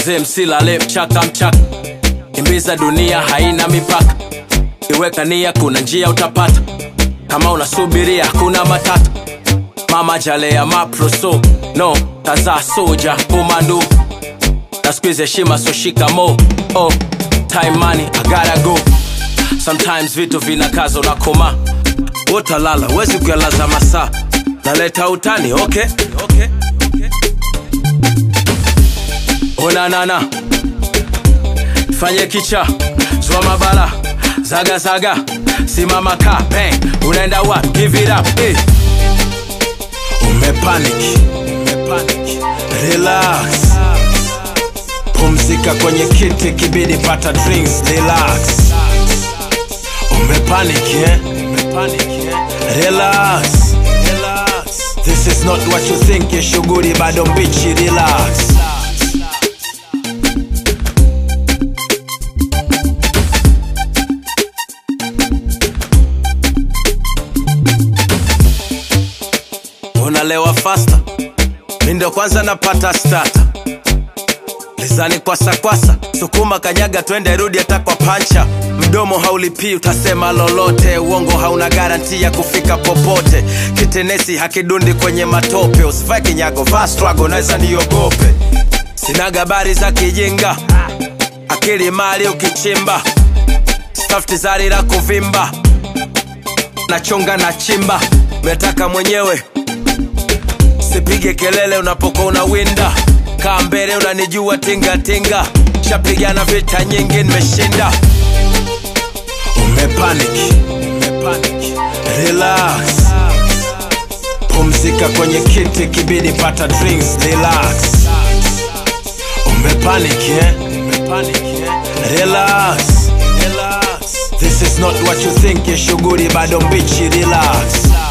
mzee msilale mchaka mchaka kimbiza dunia haina mipaka iweka nia kuna njia utapata kama unasubiria kuna matata mama jalea maproso no tazaa soja komando na squeeze heshima so shikamo oh, time money I gotta go sometimes vitu vinakaza unakoma utalala wezi kuyalaza masaa naleta utani okay, okay, okay. onanana fanye kicha zwa mabala zaga zaga simama ka bang unaenda wa give it up hey. umepanic umepanic relax pumzika kwenye kiti kibidi pata drinks relax umepanic eh? umepanic eh? relax relax this is not what you think ya shughuli bado mbichi relax unalewa fasta mi ndo kwanza napata stata lizani kwasakwasa sukuma kanyaga twende rudi hata kwa pancha mdomo haulipii utasema lolote uongo hauna garanti ya kufika popote kitenesi hakidundi kwenye matope usivae kinyago vaa strago naweza niogope sina gabari za kijinga akili mali ukichimba stafti zari la kuvimba nachonga na chimba metaka mwenyewe sipige kelele unapokuwa unawinda kaa mbele unanijua tingatinga shapigana vita nyingi nimeshinda umepanic umepanic relax pumzika kwenye kiti kibidi pata drinks relax umepanic eh? umepanic eh? relax relax this is not what you think ya shughuli bado mbichi relax